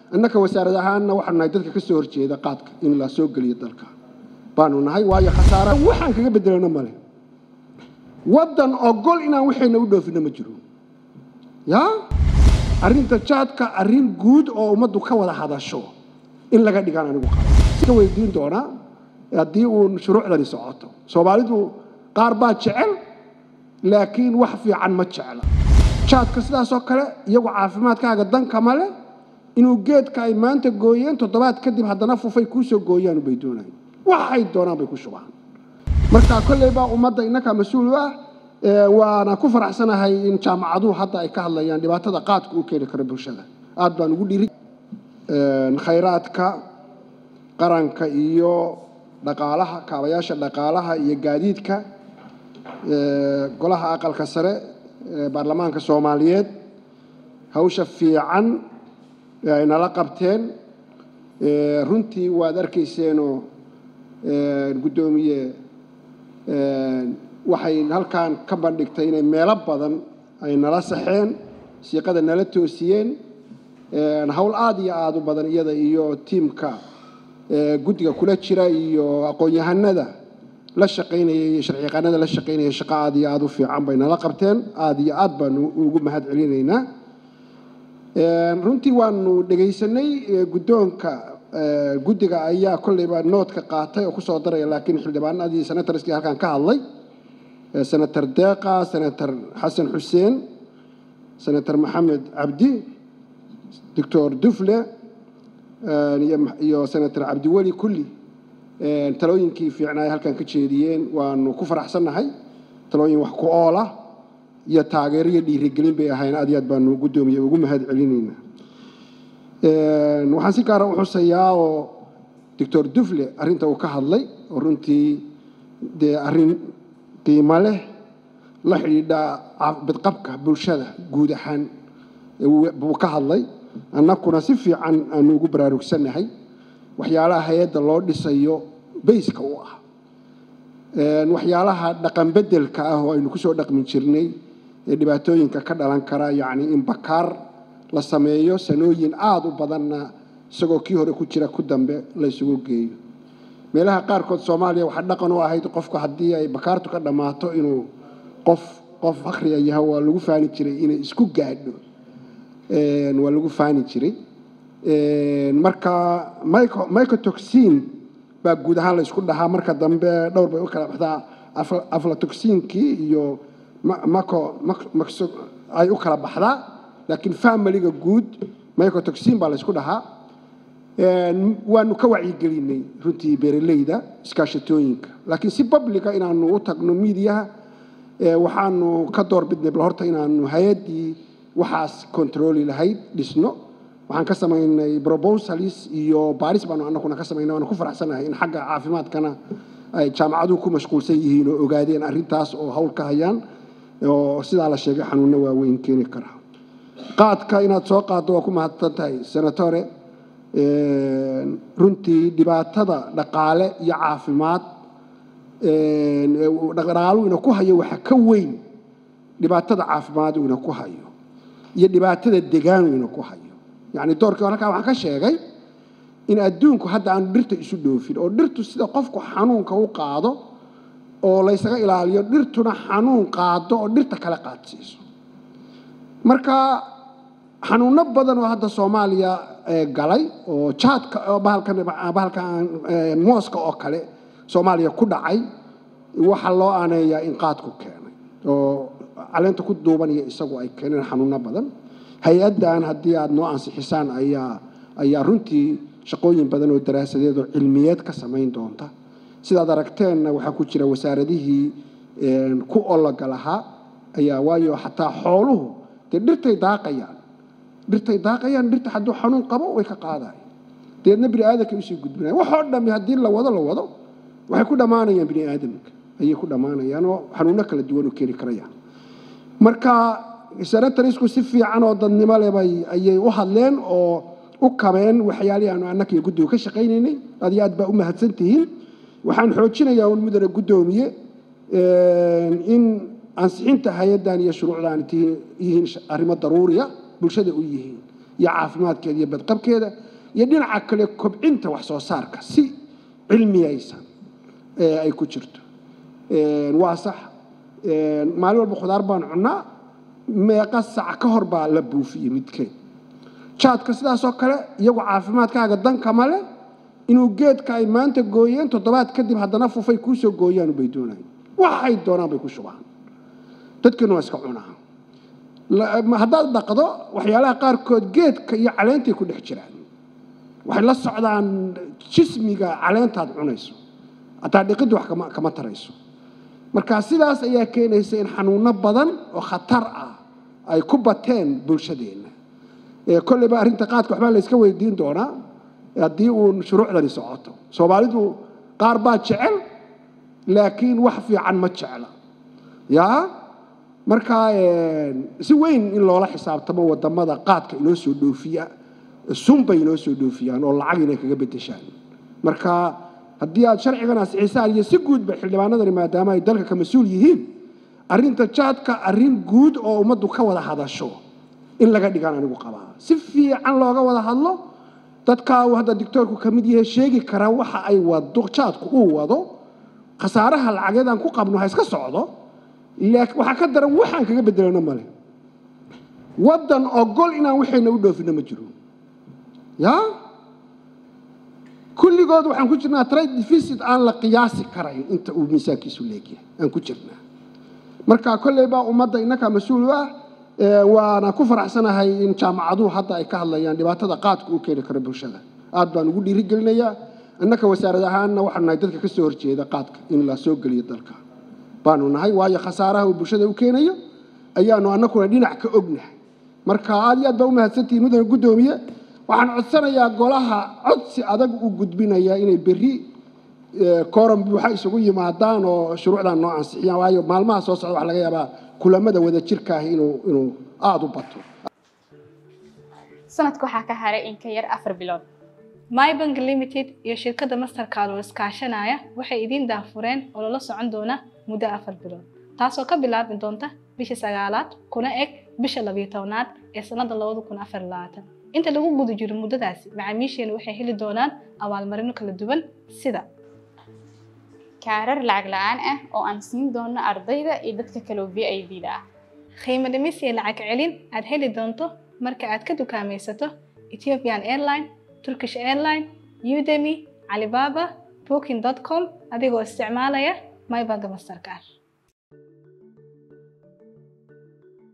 innaka wasaarad ahaanna waxaanu nahay dadka ka soo horjeeda qaadka in la soo geliyo dalka baanu nahay waayo khasaara waxaan kaga bedelano male waddan ogol inaan waxayna u dhoofino ma jiro yaa arrinta jaadka arrin guud oo ummaddu ka wada hadasho in laga dhigaan anigu qaba ka weydiin doonaa haddii uu shuruucdani socoto soomaalidu qaar baa jecel laakiin wax fiican ma jecla jaadka sidaasoo kale iyagu caafimaadkaaga danka male inuu geedka ay maanta gooyeen toddobaad kadib haddana fufay kuu soo gooyaan bay doonayaan waxay doonaan bay ku shubaan marka kolley baa ummadda innakaa mas-uul u ah waana ku faraxsanahay in jaamacaduhu hadda ay ka hadlayaan dhibaatada qaadka uu keeni karo bulshada aad baan ugu dhiri khayraadka qaranka iyo dhaqaalaha kaabayaasha dhaqaalaha iyo gaadiidka golaha aqalka sare ee baarlamaanka soomaaliyeed hawsha fiican ay nala qabteen runtii waad arkayseenoo guddoomiye waxay halkan ka bandhigtay inay meelo badan ay nala saxeen siiqada nala toosiyeen hawl aada iyo aada u badan iyada iyo tiimka guddiga kula jira iyo aqoon-yahanada la shaqaynaya iyo sharciyaqaanada la shaqaynaya shaqo aada iyo aada u fiican bay nala qabteen aada iyo aad baanu ugu mahad celinaynaa runtii waanu dhegaysanay guddoonka guddiga ayaa kolleyba noodka qaatay oo kusoo daraya laakiin xildhibaanadii senatarskii halkan ka hadlay senator deeqa senator xasan xuseen senator maxamed cabdi doctor dufle iyo senator cabdiweli kulli talooyinkii fiicnaa ay halkan ka jeediyeen waanu ku faraxsannahay talooyin wax ku ool ah iyo taageero iyo dhiirigelin bay ahayn aad iyo aad baanu guddoomiye ugu mahad celinaynaa waxaan si gaara u xusayaa oo doctor dufle arrinta uu ka hadlay oo runtii dee arrin qiimo leh la xidhiidha bidqabka bulshada guud ahaan buu ka hadlay annakuna si fiican aanu ugu baraarugsannahay waxyaalaha hay-adda loo dhisayo bayska u ah waxyaalaha dhaqan beddelka ah oo aynu kusoo dhaqmi jirnay ee dhibaatooyinka ka dhalan kara yacni in bakaar la sameeyo sanooyin aada u badanna isagoo kii hore ku jira ku dambe la isugu geeyo meelaha qaarkood soomaaliya waxaa dhaqan u ahayd qofku haddii ay bakaartu ka dhammaato inuu qof qof akhriya yaha waa lagu faani jiray inay isku gaadho waa lagu faani jiray marka mycotoxin baa guud ahaan la isku dhahaa marka dambe dhowr bay u kala baxdaa aflatoxinkii iyo ay u kala baxdaa laakiin familiga guud mycotoxin baa la isku dhahaa waanu ka wacyigelinay runtii beeraleyda iskaashatooyinka laakiin si publica inaanu u tagno miidiyaha waxaanu ka doorbidnay bal horta inaanu hay-addii waxaas controli lahayd dhisno waxaan ka samaynay proposals iyo baaris baanu anaguna ka samaynay waanu ku faraxsanahay in xagga caafimaadkana ay jaamacaduhu ku mashquulsan yihiin oo ogaadeen arrintaas oo hawl ka hayaan oo sidaa la sheegay xanuunno waaweyn keeni kara qaadka inaad soo qaaddo waa ku mahadsan tahay senatore runtii dhibaatada dhaqaale iyo caafimaad dhaqaalu ina ku hayo waxa ka weyn dhibaatada caafimaad ina ku hayo iyo dhibaatada degaanu ina ku hayo yacni doorkii hore halkaa waxaan ka sheegay in adduunku hadda aanu dhirta isu dhoofin oo dhirtu sida qofku xanuunka u qaado oo laysaga ilaaliyo dhirtuna xanuun qaado oo dhirta kale qaadsiiso marka xanuuno badan oo hadda soomaaliya galay oo jaadka bahalka mooska oo kale soomaaliya ku dhacay waxaa loo aaneeyaa in qaadku keenay oo caleenta ku duubanaya isagu ay keeneen xanuuno badan hay-addan haddii aada noo ansixisaan ayaa ayaa runtii shaqooyin badan oo daraasadeed oo cilmiyeed ka samayn doonta sidaad aragteenna waxaa ku jira wasaaradihii ku ologa lahaa ayaa waayo xataa xooluhu dee dhirtay daaqayaan dhirtay daaqayaan dhirta hadduu xanuun qabo way ka qaadayan deedna bini aadamkay usii gudbinayan waxoo dhami haddii la wado la wado waxay ku dhammaanayaan bini aadamka ayay ku dhammaanayaan oo xanuuno kala duwan u keeni karayaan marka senatarisku si fiican oo dadnimo leh bay ayay u hadleen oo u kabeen waxyaalihii aanu annaka iyo guddiga ka shaqaynaynay aad iyo aad baa u mahadsan tihiin waxaan xoojinayaa un mudane guddoomiye in ansixinta hay-addan iyo shuruucdan yihiin arrimo daruuriya bulshada u yihiin iyo caafimaadkeeda iyo badqabkeeda iyo dhinaca kale kobcinta wax soo saarka si cilmiyaysan ay ku jirto waa sax maalin walba khudaar baan cunnaa meeqa sac ka hor baa la buufiyey midkeed jaadka sidaasoo kale iyagu caafimaadkaaga danka male inuu geedka ay maanta gooyeen toddobaad kadib haddana fufay kuusoo gooyaan bay doonaan waxay doonaan bay ku shubaan dadkina waa iska cunaa haddaad dhaqdo waxyaalaha qaarkood geedka iyo caleentay ku dhex jiraan waxay la socdaan jismiga caleentaad cunayso hataa dhiqiddu wax kama tarayso marka sidaas ayaa keenaysa in xanuuno badan oo khatar ah ay ku bateen bulshadeenna kolleyba arrinta qaadka waxbaa la yska weydiin doonaa haddii uun shuruucdani socoto soomaalidu qaar baa jecel laakiin wax fiican ma jecla yaa markaa si weyn in loola xisaabtamo wadamada qaadka inoo soo dhoofiya sunbay inoo soo dhoofiyaan oo lacag inay kaga bedeshaan marka haddii aad sharcigan asixisaan iyo si guudba xildhibaanadani maadaama ay dalka ka mas-uul yihiin arrinta jaadka arrin guud oo ummaddu ka wada hadasho in laga dhigaan anigu qabaa si fiican looga wada hadlo dadkaa uu hadda dictoorku ka mid yahay sheegi kara waxa ay wado jaadku uu wado khasaaraha lacageed aan ku qabno ha iska socdo laakiin waxaa ka daran waxaan kaga bedelano male waddan ogol inaan waxayna u dhoofino ma jiro yaa kulligood waxaan ku jirnaa trade deficit aan la qiyaasi karayn inta uu miisaankiisu leegyahay aan ku jirnaa marka kolley baa ummadda innakaa mas-uul u ah waana ku faraxsanahay in jaamacaduhu hadda ay ka hadlayaan dhibaatada qaadka u keeni karo bulshada aad baan ugu dhiirigelinayaa innaka wasaarad ahaanna waxaanu nahay dadka ka soo horjeeda qaadka in la soo geliyo dalka baanu nahay waayo khasaaraha uu bulshada u keenayo ayaanu annakuna dhinac ka ognahay marka aad iyo aad baa u mahadsantihiin mudane guddoomiye waxaan codsanayaa golaha codsi adag u gudbinaya inay berri kooran buuxa isugu yimaadaan oo shuruucdan noo ansixiyaan waayo maalmaha soo socda waxa laga yaabaa kulamada wada jirka ah inuu inuu aada u bato sanadka waxaa ka haray in ka yar afar bilood mybank limited iyo shirkadda mastercard oo iskaashanaya waxay idiin daafureen oo lala socon doona muddo afar bilood taasoo ka bilaabi doonta bisha sagaalaad kuna eg bisha labiyo tobnaad ee sanada labada kun afar labaatan inta lagu guda jiro muddadaasi macaamiisheena waxay heli doonaan abaalmarino kala duwan sida kaarar lacag la-aan ah oo aan siin doono ardayda iyo dadka kaloo v i d da ah qiimo dhimis iyo lacag celin aad heli doonto marka aad ka dukaamaysato ethiopian airline turkish airline udemy alibaba booking com adigoo isticmaalaya mybank mastercard